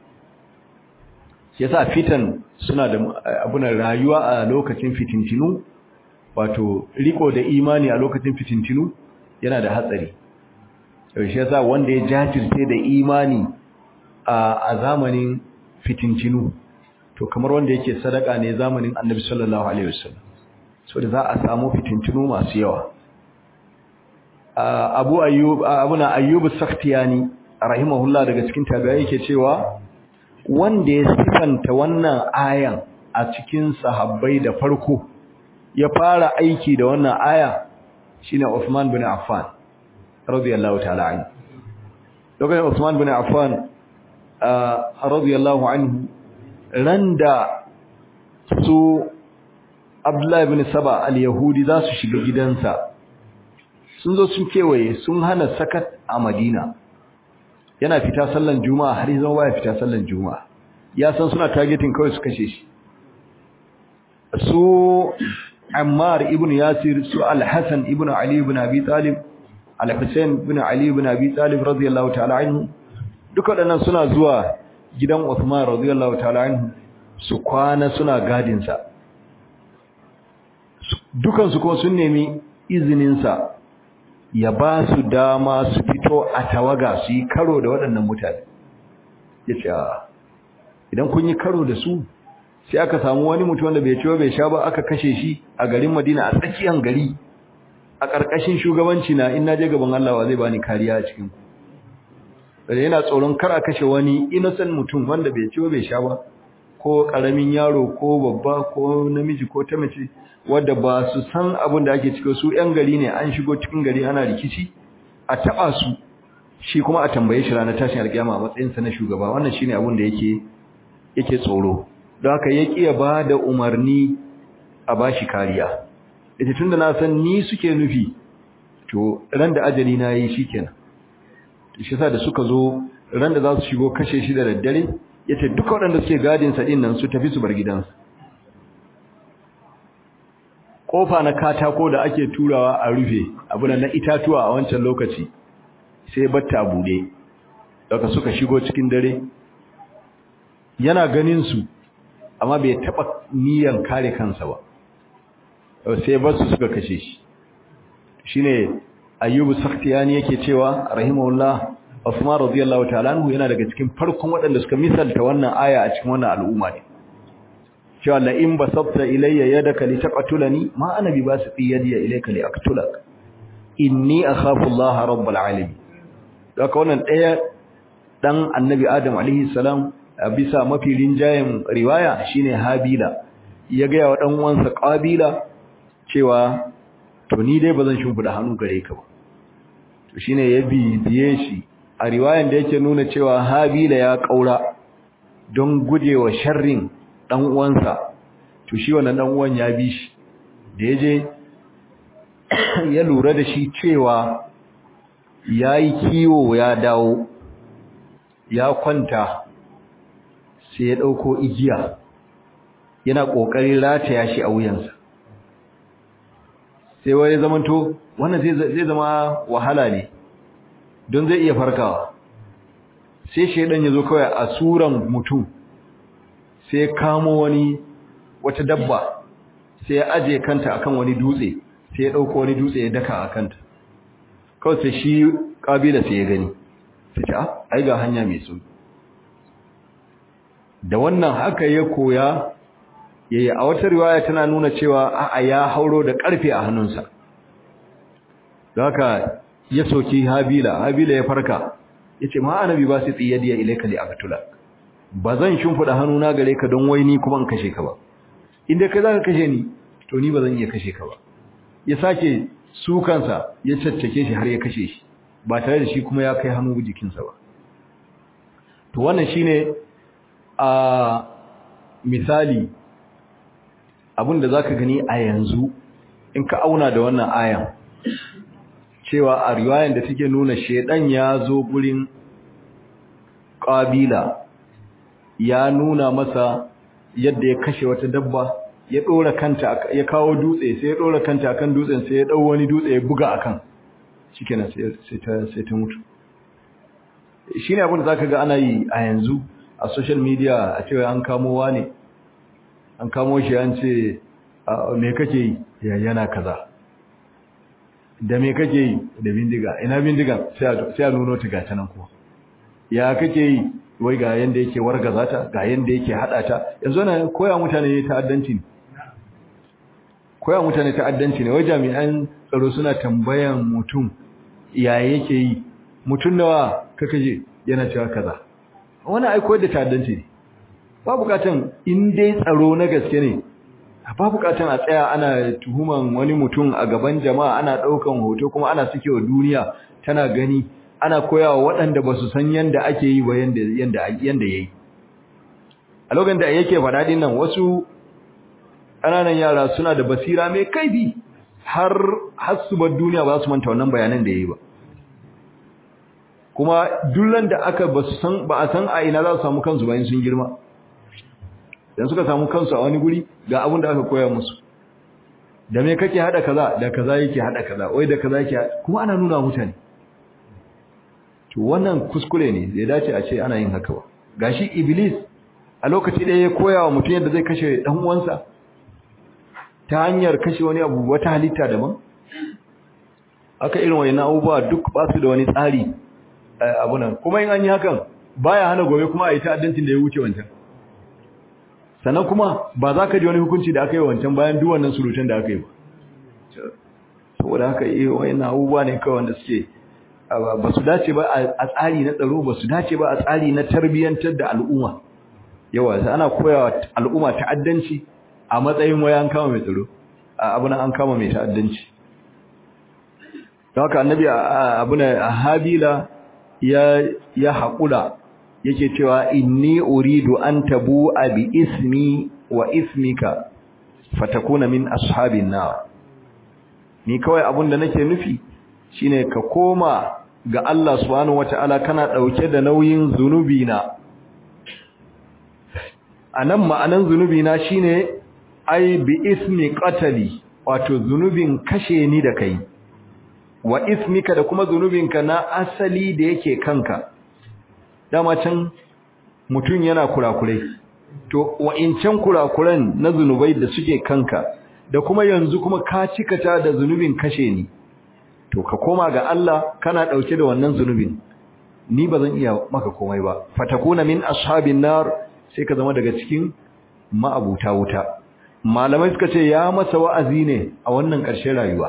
shi yasa fitan suna da abuna rayuwa a lokacin fitintinu wato riko da imani a lokacin fitintinu yana da hatsari shi yasa wanda ya jajirce da imani a zamanin fitintinu to kamar wanda yake sadaka ne zamanin annabi sallallahu alaihi wasallam so da za a samu fitintinu masu yawa abu ayyub abuna ayyub as-sakhtiyani rahimahullah daga cikin tabi'ai yake cewa wanda ya sifanta wannan ayan a cikin sahabbai da farko ya fara aiki da wannan aya shine Uthman bin Affan radiyallahu ta'ala anhu lokacin Uthman bin Affan radiyallahu anhu randa su Abdullah ibn Saba al-Yahudi za su shiga gidansa sun zo sun kewaye sun hana sakat a Madina yana fita sallan juma'a har yanzu baya fita sallan juma'a ya san suna targeting kawai su kashe shi su Ammar ibn Yasir su Al-Hasan ibn Ali ibn Abi Talib Al-Husayn ibn Ali ibn Abi Talib radiyallahu ta'ala anhu duka wadannan suna zuwa gidan Uthman radiyallahu ta'ala anhu su kwana suna gadin sa dukan su kuma sun nemi izinin sa ya ba su dama su fito a tawaga su yi karo da waɗannan mutane ya ce idan kun yi karo da su sai aka samu wani mutum wanda bai ciwo bai sha ba aka kashe shi a garin madina a tsakiyar gari a ƙarƙashin shugabanci na in naje gaban Allah wa zai bani kariya a cikin ku yana tsoron kar a kashe wani innocent mutum wanda bai ciwo bai sha ba ko ƙaramin yaro ko babba ko namiji ko ta mace wadda ba su san abin da ake ciki su ƴan gari ne an shigo cikin gari ana rikici a taba su shi kuma a tambaye shi ranar tashin alƙiyama a matsayin sa na shugaba wannan shine abin da yake yake tsoro don haka ya kiya ba da umarni a bashi kariya ita tunda na san ni suke nufi to ran da ajali na yi shikenan shi yasa da suka zo ran da za su shigo kashe shi da daddare yace duka waɗanda suke gadin sa din nan su tafi su bar gidansa kofa na katako da ake turawa a rufe abu na itatuwa a wancan lokaci sai batta bude daga suka shigo cikin dare yana ganin su amma bai taba niyan kare kansa ba sai basu suka kashe shi shine ayyubu sakhtiyani yake cewa rahimahullah Uthman radiyallahu ta'ala anhu yana daga cikin farkon waɗanda suka misalta wannan aya a cikin wannan al'umma ne cewa la in basabta ilayya yadaka litaqtulani ma ana bi basiti yadi ilayka liaqtulak inni akhafu Allah rabbul alamin daga wannan daya dan annabi Adam alaihi salam bisa mafi rinjayen riwaya shine Habila ya ga wa dan uwansa Qabila cewa to ni dai bazan shimfida hannu gare ka ba to shine ya bibiye shi a riwayan da yake nuna cewa Habila ya kaura don gujewa sharrin dan uwansa to shi wannan dan uwan ya bi shi da yaje ya lura da shi cewa yayi kiwo ya dawo ya kwanta sai ya dauko igiya yana kokarin rataya shi a wuyansa sai wai zamanto wannan zai zai zama wahala ne don zai iya farkawa sai shedan yazo kawai a suran mutum sai kamo wani wata dabba sai ya aje kanta akan wani dutse sai ya dauko wani dutse ya daka a kanta kawai sai shi kabila sai ya gani sai ce ah ai ga hanya mai sauki da wannan haka ya koya yayi a wata riwaya tana nuna cewa a'a ya hauro da karfe a hannunsa don haka ya soki habila habila ya farka yace ma annabi ba sai tsiyadiya ilaika li aqtulak ba zan shimfida hannuna gare ka don wai ni kuma in kashe ka ba inda kai zaka kashe ni to ni ba zan iya kashe ka ba ya sake su kansa ya caccake shi har ya kashe shi ba tare da shi kuma ya kai hannu jikinsa ba to wannan shine a misali abinda zaka gani a yanzu in ka auna da wannan ayan cewa a riwayan da take nuna shedan ya zo gurin ƙabila ya nuna masa yadda ya kashe wata dabba ya ɗora kanta ya kawo dutse sai ya ɗora kanta akan dutsen sai ya ɗau wani dutse ya buga akan shikenan sai ta sai ta mutu shine abin da zaka ga ana yi a yanzu a social media a cewa an kamo wani an kamo shi an ce me kake yi yana kaza da me kake yi da bindiga ina bindigan sai a nuno ta gata nan kuwa ya kake yi wai ga yanda yake wargaza ta ga yanda yake hada ta yanzu na koya mutane ta'addanci ne koya mutane ta'addanci ne wai jami'an tsaro suna tambayan mutum ya yake yi mutum nawa kaka je yana cewa kaza wani ai koyar da ta'addanci ne ba bukatan in dai tsaro na gaske ne ba bukatan a tsaya ana tuhuman wani mutum a gaban jama'a ana daukan hoto kuma ana wa duniya tana gani ana koyawa waɗanda ba su san yanda ake yi ba yanda yanda yanda yayi a lokacin da yake faɗa din nan wasu ƙananan yara suna da basira mai kaifi har har su bar duniya ba su manta wannan bayanan da yayi ba kuma dullan da aka ba su san ba a san a ina za su samu kansu bayan sun girma dan suka samu kansu a wani guri ga abin da aka koya musu da me kake hada kaza da kaza yake hada kaza wai da kaza yake kuma ana nuna mutane to wannan kuskure ne zai dace a ce ana yin haka ba gashi iblis a lokaci da ya koya wa mutum yadda zai kashe dan uwansa ta hanyar kashe wani abu wata halitta daban aka irin wayannan abubuwa duk ba su da wani tsari abunan kuma in an yi hakan baya hana gobe kuma a yi ta'addancin da ya wuce wancan sannan kuma ba za ka ji wani hukunci da aka yi wancan bayan duk wannan surutan da aka yi ba saboda haka yi wayannan abubuwa ne kawai wanda suke ba su dace ba a tsari na tsaro ba su dace ba a tsari na tarbiyyantar da al'umma yawa sai ana koyawa al'umma ta'addanci a matsayin waya an kama mai tsaro abuna an kama mai ta'addanci don haka annabi abuna habila ya ya haƙura yake cewa inni uridu an tabu bi ismi wa ismika fatakuna min ashabin nar ni kawai abun da nake nufi shine ka koma ga Allah subhanahu wataala kana dauke da nauyin zunubi na anan ma'anan zunubi na shine ai bi ismi qatali wato zunubin kashe ni da kai wa ismika da kuma zunubinka na asali da yake kanka dama can mutum yana kurakurai to wa'incan kurakuran na zunubai da suke kanka da kuma yanzu kuma ka cikata da zunubin kashe ni to ka koma ga Allah kana dauke da wannan zunubin ni bazan iya maka komai ba fatakuna min ashabin nar sai ka zama daga cikin ma'abuta wuta malamai suka ce ya masa wa'azi ne a wannan ƙarshen rayuwa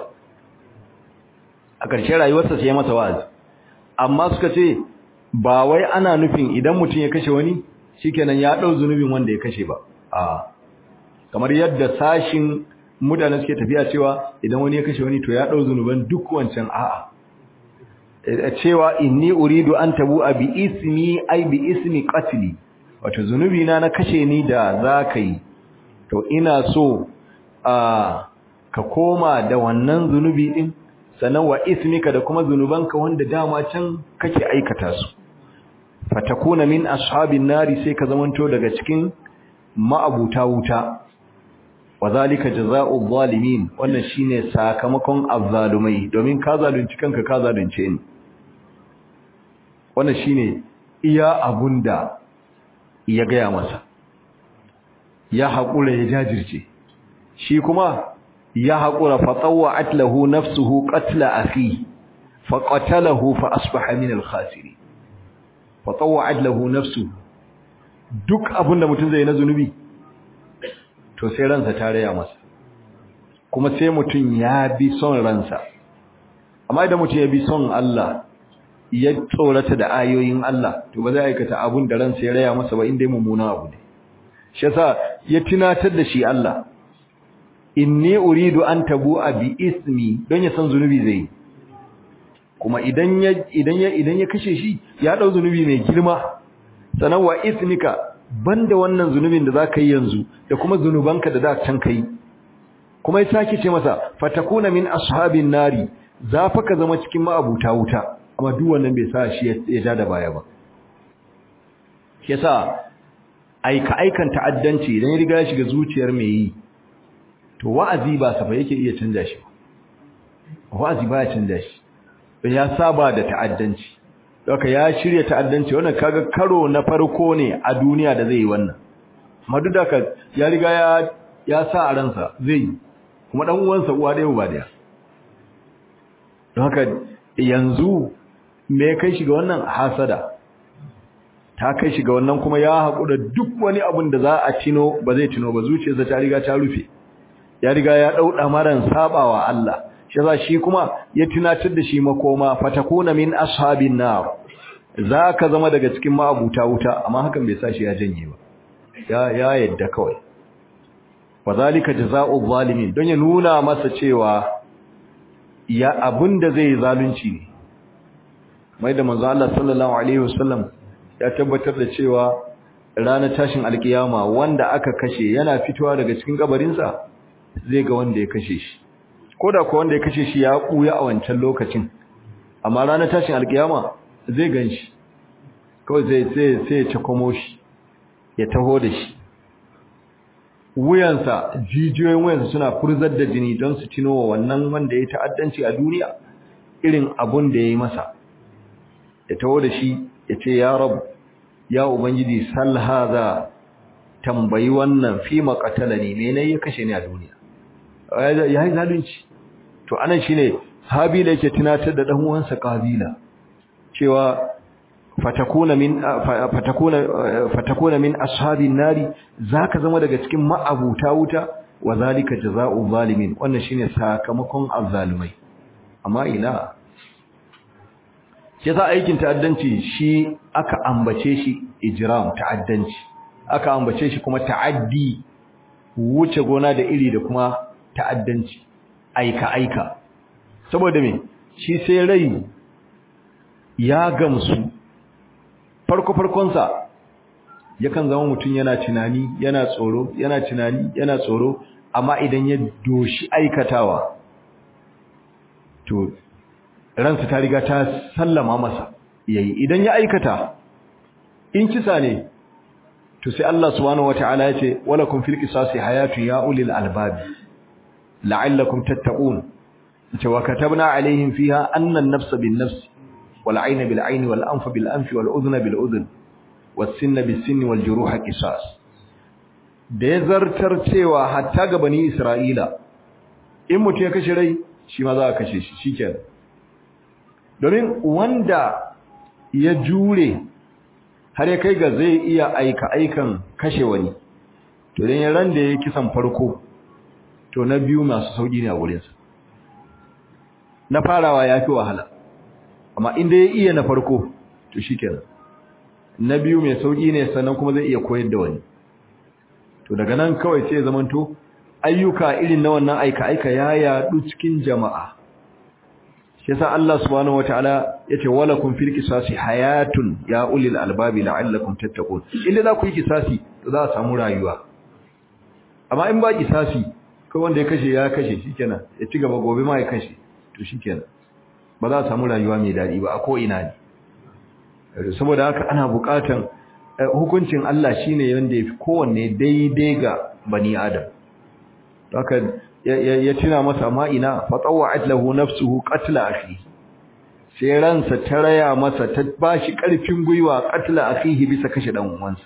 a ƙarshen rayuwarsa sai ya masa wa'azi amma suka ce ba wai ana nufin idan mutum ya kashe wani shikenan ya dau zunubin wanda ya kashe ba a kamar yadda sashin mutane suke tafiya cewa idan wani ya kashe wani to ya dau zunuban duk wancan a'a cewa inni uridu an tabu bi ismi ai bi ismi qatli wato zunubi na na kashe ni da zakai to ina so a ka koma da wannan zunubi din sannan wa ismika da kuma zunubanka wanda dama can kake aikata su fatakuna min ashabin nari sai ka zamanto daga cikin ma'abuta wuta wazalika jazaa'u zalimin wannan shine sakamakon azzalumai domin ka zalunci kanka ka zalunce ni wannan shine iya abunda ya gaya masa ya haƙura ya jajirce shi kuma ya haƙura fatsawa'at lahu nafsuhu qatla akhi faqatalahu fa asbaha min al-khasirin fatsawa'at lahu nafsuhu duk abinda mutum zai na zunubi to sai ransa ta raya masa kuma sai mutum ya bi son ransa amma idan mutum ya bi son Allah ya tsorata da ayoyin Allah to ba zai aikata abun da ransa ya raya masa ba inda mummuna abu ne shi yasa ya tunatar da shi Allah inni uridu an tabu'a bi ismi don ya san zunubi zai kuma idan ya idan ya idan ya kashe shi ya dau zunubi mai girma sanan wa ismika banda wannan zunubin da zaka yi yanzu da kuma zunubanka da da can kai kuma ya sake ce masa fatakuna min ashabin nari za fa ka zama cikin ma'abuta wuta amma duk wannan bai sa shi ya ja da baya ba yasa aika aikan ta'addanci idan ya riga ya shiga zuciyar mai yi to wa'azi ba safa yake iya canja shi wa'azi ba ya canja shi ya saba da ta'addanci doka ya shirya ta'addanci wannan kaga karo na farko ne a duniya da zai yi wannan amma duk da ya riga ya ya sa a ransa zai yi kuma dan uwansa uwa da ba daya don haka yanzu me kai shi ga wannan hasada ta kai shi ga wannan kuma ya haƙura duk wani abin da za a tino ba zai tino ba zuciyarsa ta riga ta rufe ya riga ya ɗauɗa maran sabawa Allah shi za shi kuma ya tunatar da shi makoma fatakuna min ashabin nar za ka zama daga cikin ma'abuta wuta amma hakan bai sa shi ya janye ba ya ya yadda kawai wazalika jazaa'u zalimin don ya nuna masa cewa ya abinda zai zalunci ne mai da manzo Allah sallallahu alaihi wasallam ya tabbatar da cewa ranar tashin alkiyama wanda aka kashe yana fitowa daga cikin kabarinsa zai ga wanda ya kashe shi koda ko wanda ya kashe shi ya kuya a wancan lokacin amma ranar tashin alkiyama zai ganshi kawai zai sai sai ya takomo shi ya taho da shi wuyansa jijiyoyin wuyansa suna furzar da jini don su tino wa wannan wanda ya ta'addanci a duniya irin abun da ya yi masa ya taho da shi ya ce ya rabu ya ubangiji sal hadha tambayi wannan fi maqatalani me ne ya kashe ni a duniya yayi zalunci to anan shine habila yake tunatar da dan uwansa qabila cewa fatakuna min fatakuna fatakuna min ashabin nari zaka zama daga cikin ma'abuta wuta wa zalika jazaa'u zalimin wannan shine sakamakon azzalumai amma ina yasa aikin ta'addanci shi aka ambace shi ijram ta'addanci aka ambace shi kuma ta'addi wuce gona da iri da kuma ta'addanci aika aika saboda me shi sai rai ya gamsu farko farkon sa yakan zama mutum yana tunani yana tsoro yana tunani yana tsoro amma idan ya doshi aikatawa to ransa ta riga ta sallama masa yayi idan ya aikata in kisa ne to sai Allah subhanahu wataala yace walakum fil qisasi hayatu ya ulil albab la'allakum tattaqun yace wa katabna alaihim fiha anna an-nafsa bin-nafs wal 'ayna bil-'ayni wal anfa bil-anfi wal udhna bil-udhn was sinna bis-sinni wal juruha qisas da ya zartar cewa hatta ga bani Isra'ila in mutum ya kashe rai shi ma za a kashe shi shikenan domin wanda ya jure har ya kai ga zai iya aika aikan kashe wani to dan ran da ya kisan farko to na biyu masu sauki ne a gurinsa na farawa ya fi wahala amma inda ya iya na farko to shikenan na biyu mai sauki ne sannan kuma zai iya koyar da wani to daga nan kawai sai ya zamanto ayyuka irin na wannan aika aika ya yadu cikin jama'a shi yasa Allah subhanahu wataala yace walakum fil qisasi hayatun ya ulil albabi la'allakum tattaqun inda za ku yi kisasi to za a samu rayuwa amma in ba kisasi ko wanda ya kashe ya kashe shikenan ya ci gaba gobe ma ya kashe to shikenan ba za a samu rayuwa mai dadi ba a ko ina ne saboda haka ana buƙatan hukuncin Allah shine yanda yafi kowanne daidai ga bani adam haka ya tuna masa ma ina fatawa'at lahu nafsuhu qatla akhi sai ransa ta raya masa ta bashi karfin gwiwa qatla akhihi bisa kashe dan uwansa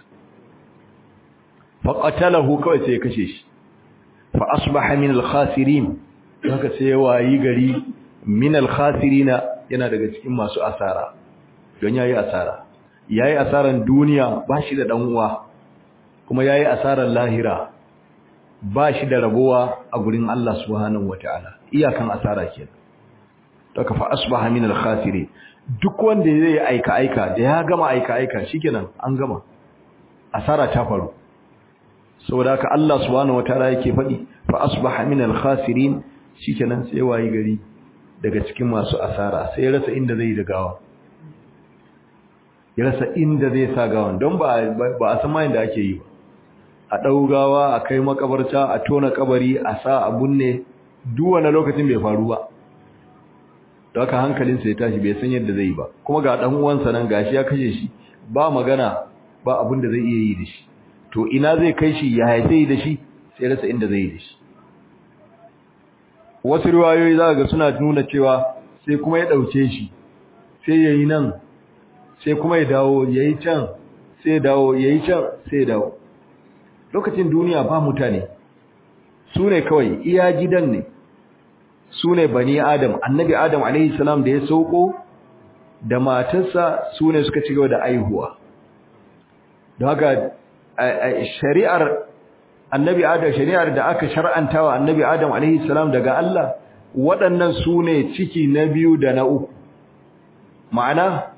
fa qatalahu kawai sai ya kashe shi fa asbaha min al-khasirin haka sai wayi gari min al-khasirina yana daga cikin masu asara don yayi asara yayi asaran duniya bashi da dan uwa kuma yayi asaran lahira ba shi da rabuwa a gurin Allah subhanahu wataala iyakan asara kenan daga fa asbaha min al-khasirin duk wanda zai aika aika da ya gama aika aika shikenan an gama asara ta faru saboda haka Allah subhanahu wataala yake faɗi fa asbaha min al-khasirin shikenan sai wayi gari daga cikin masu asara sai ya rasa inda zai da gawa ya rasa inda zai sa gawan don ba ba a san ma inda ake yi ba a ɗaugawa a kai makabarta a tona kabari a sa a bunne duk wani lokacin bai faru ba da haka hankalinsa ya tashi bai san yadda zai yi ba kuma ga ɗan uwansa nan gashi ya kashe shi ba magana ba abin da zai iya yi da shi to ina zai kai shi ya zai da shi sai rasa inda zai yi da shi wasu riwayoyi za ga suna nuna cewa sai kuma ya ɗauke shi sai ya yi nan sai kuma ya dawo ya yi can sai ya dawo ya yi can sai ya dawo lokacin duniya ba mutane su ne kawai iya gidan ne su ne bani adam annabi adam alaihi salam da ya sauko da matarsa su ne suka ci gaba da aihuwa don haka shari'ar annabi adam shari'ar da aka shar'anta wa annabi adam alaihi salam daga Allah waɗannan su ne ciki na biyu da na uku ma'ana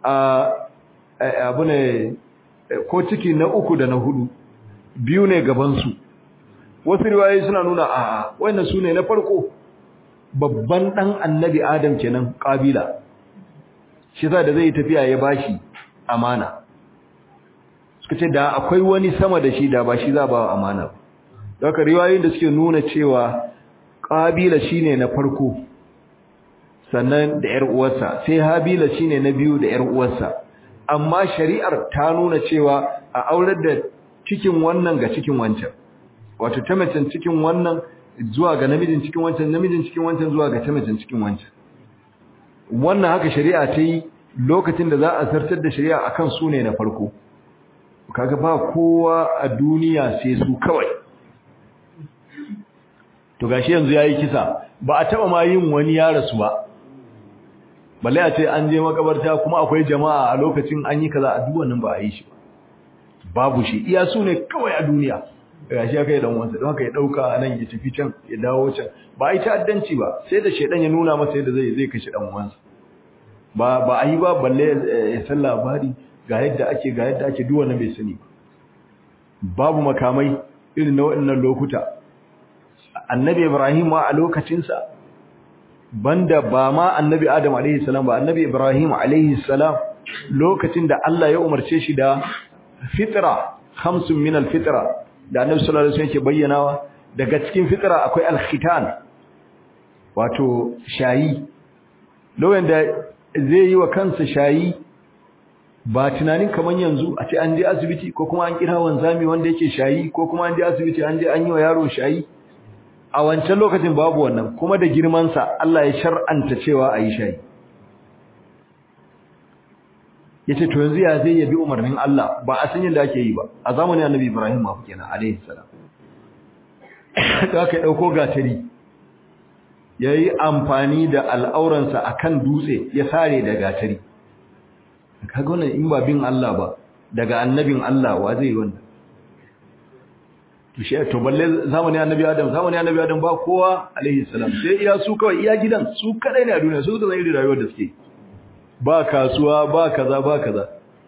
abu ne ko ciki na uku da na hudu biyu ne gabansu wasu riwayoyi suna nuna a wannan su ne na farko babban ɗan annabi adam kenan ƙabila shi za da zai tafiya ya bashi amana suka ce da akwai wani sama da shi da ba shi za ba amana ba daga riwayoyin da suke nuna cewa ƙabila shine na farko sannan da ƴar uwarsa sai habila shine na biyu da ƴar uwarsa amma shari'ar ta nuna cewa a aurar da cikin wannan ga cikin wancan wato ta macen cikin wannan zuwa ga namijin cikin wancan namijin cikin wancan zuwa ga ta macen cikin wancan wannan haka shari'a ta yi lokacin da za a zartar da shari'a akan su ne na farko kaga ba kowa a duniya sai su kawai to gashi yanzu yayi kisa ba a taba ma yin wani ya rasu ba balle a ce an je makabarta kuma akwai jama'a a lokacin an yi kaza a duk wannan ba a yi shi ba babu shi iya su ne kawai a duniya gashi aka yi dan wansa don haka ya dauka nan ya tafi can ya dawo can ba a yi ta'addanci ba sai da shedan ya nuna masa yadda zai zai kashe dan wansa ba ba a yi ba balle ya san labari ga yadda ake ga yadda ake duk wannan bai sani babu makamai irin na waɗannan lokuta annabi ibrahim ma a lokacinsa banda ba ma annabi adam alaihi salam ba annabi ibrahim alaihi salam lokacin da Allah ya umarce shi da fitra khamsun min alfitra da annabi sallallahu alaihi wasallam yake bayyanawa daga cikin fitra akwai alkhitan wato shayi lokacin da zai yi wa kansa shayi ba tunanin kaman yanzu a ce an je asibiti ko kuma an kira wanzami wanda yake shayi ko kuma an je asibiti an je an yi wa yaro shayi a wancan lokacin babu wannan kuma da girman sa Allah ya shar'anta cewa a yi shayi yace to yanzu ya zai yabi umarnin Allah ba a san yadda ake yi ba a zamanin Annabi Ibrahim ma kenan alaihi salam da aka dauko gatari yayi amfani da al'auransa akan dutse ya sare da gatari kaga wannan in ba bin Allah ba daga annabin Allah wa zai wannan to shi to balle zamanin annabi Adam zamanin annabi Adam ba kowa alaihi salam sai iya su kawai iya gidan su kadai ne a duniya su da zai rayuwar da suke ba kasuwa ba kaza ba kaza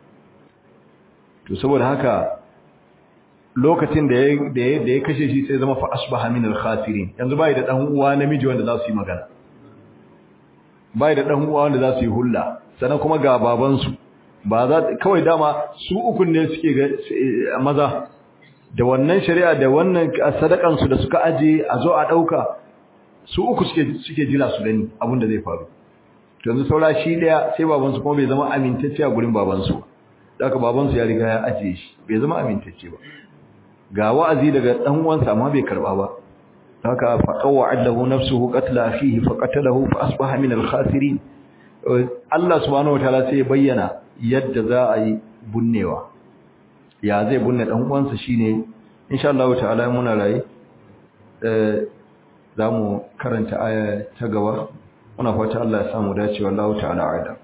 to saboda haka lokacin da ya da ya kashe shi sai zama fa asbaha min al-khasirin yanzu bai da dan uwa namiji wanda za su yi magana bai da dan uwa wanda za su yi hulla sannan kuma ga babansu ba za kawai dama su ukun ne suke maza da wannan shari'a da wannan sadakan su da suka aje a zo a dauka su uku suke suke jira su gani abin da zai faru to yanzu saura shi daya sai babansu kuma bai zama amintacce a gurin babansu daga babansu ya riga ya aje shi bai zama amintacce ba ga wa'azi daga dan uwansa amma bai karba ba haka fa qawwa'ad lahu nafsuhu qatla akhihi fa qatalahu fa asbaha min al-khasirin Allah subhanahu wataala sai ya bayyana yadda za a yi bunnewa ya zai bunne dan uwansa shine insha Allah ta'ala muna rayi eh zamu karanta aya ta gaba muna fata Allah ya samu dacewa Allah ta'ala aida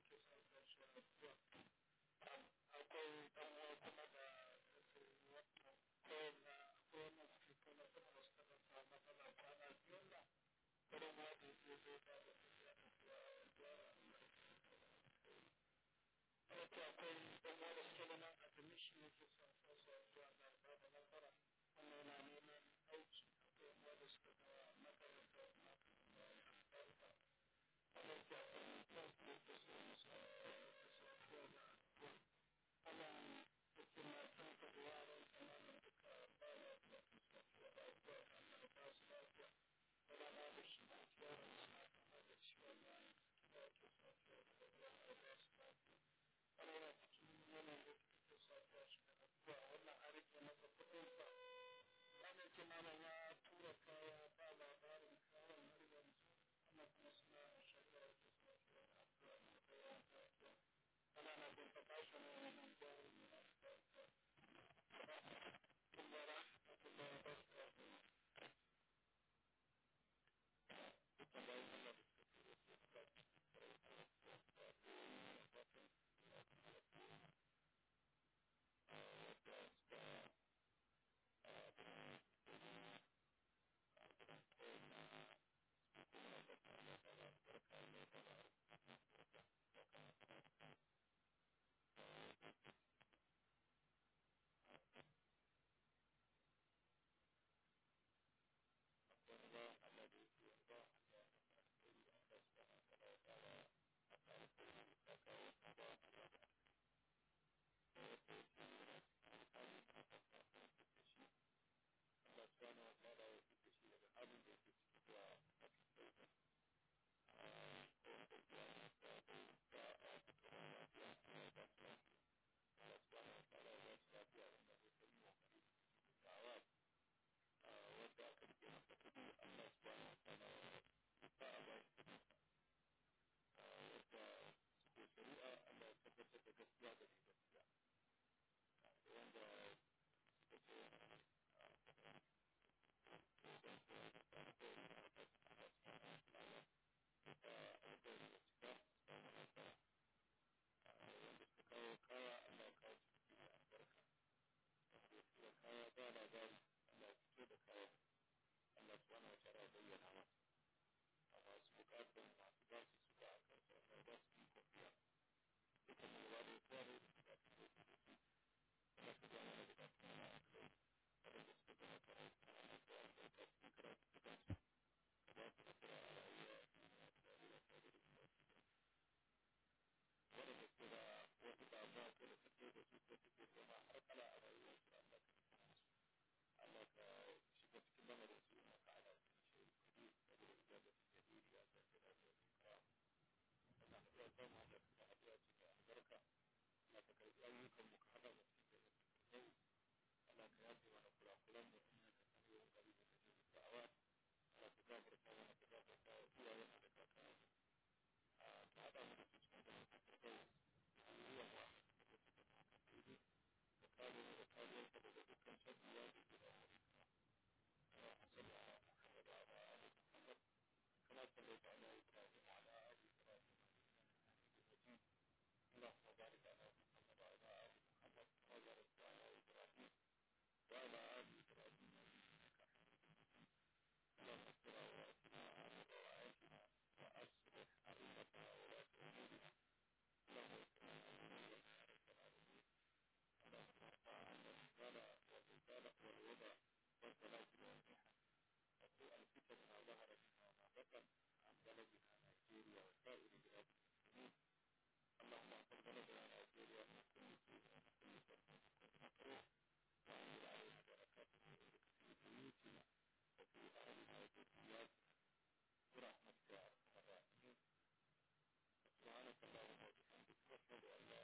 سبحانك اللهم وبحمدك أشهد أن لا